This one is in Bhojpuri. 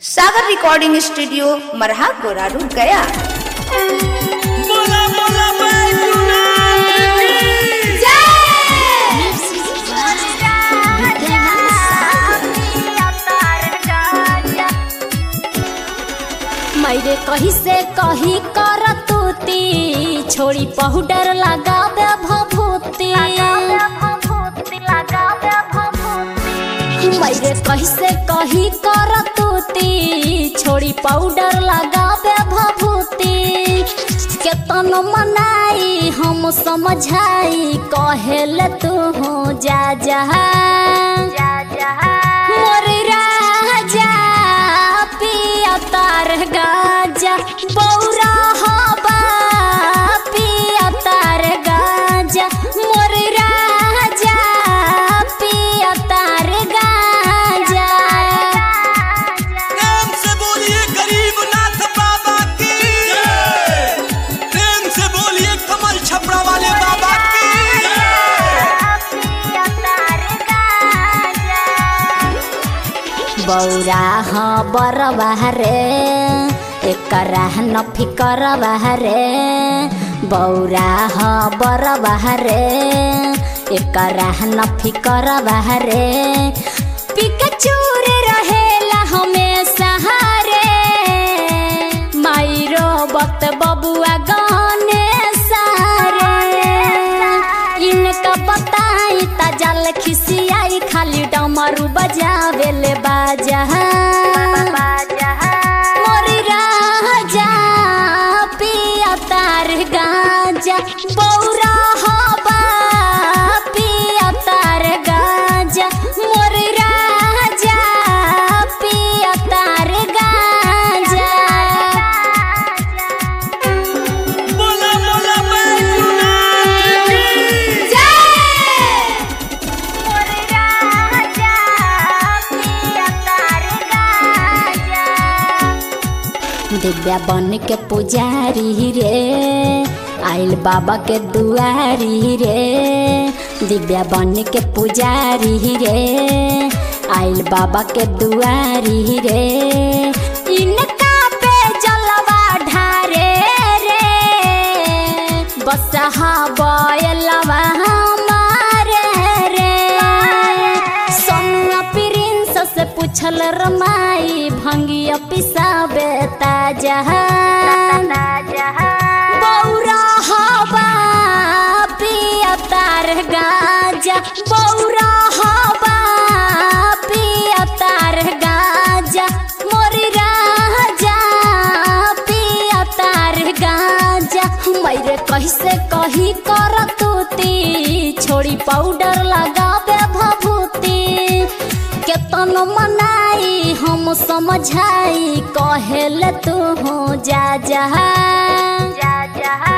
सागर रिकॉर्डिंग स्टूडियो मरहा गोरारू गया बोला बोला बैजूनाथ की मैरे कही से कही कर तूती छोड़ी पाउडर लगावे भभूति मैरे कही से कही कर तूती छोड़ी पाउडर लगावे भभूति केतन मनाई हम समझाई कहेल तू हो जा जा मोर राजा पिया तार गाजा बौरा हबा पिया तार गाजा मोर राजा पिया तार गाजा प्रेम से बोलिए गरीब नाथ बाबा की प्रेम से बोलिए कमल छपरा वाले बाबा की बौरा ह बरबा रे एकरा न फिकर रे बौरा ह बरबा रे एकरा न फिकर रे पिकचूर रहेला हमेशा रे माइरो बत बबुआ गाने सारे इनका बताई ता जल खिसियाई खाली डमरू बजावे ले बाजा मोरी राजा पिया तार गाजा बौरा हबा पिया तार गाजा मोरी राजा पिया तार गाजा बोला बोला बैजूनाथ की दिव्या बन के पुजारी रे आइल बाबा के दुआरी रे दिव्या बन के पुजारी रे आइल बाबा के दुआरी रे इनका पे जलवा ढारे रे बसहा बयलवा हमारे रे सोनुआ प्रिंस से पूछल रमाई भंगिया पिसाबे ताजा बौरा हवा पिया तार गाजा बौरा हवा पिया तार गाजा मोरी राजा पिया तार गाजा मैरे कैसे कही कर तूती छोड़ी पाउडर लगावे भभूति केतन मनाई हम समझाई कहेल तू हो जा जा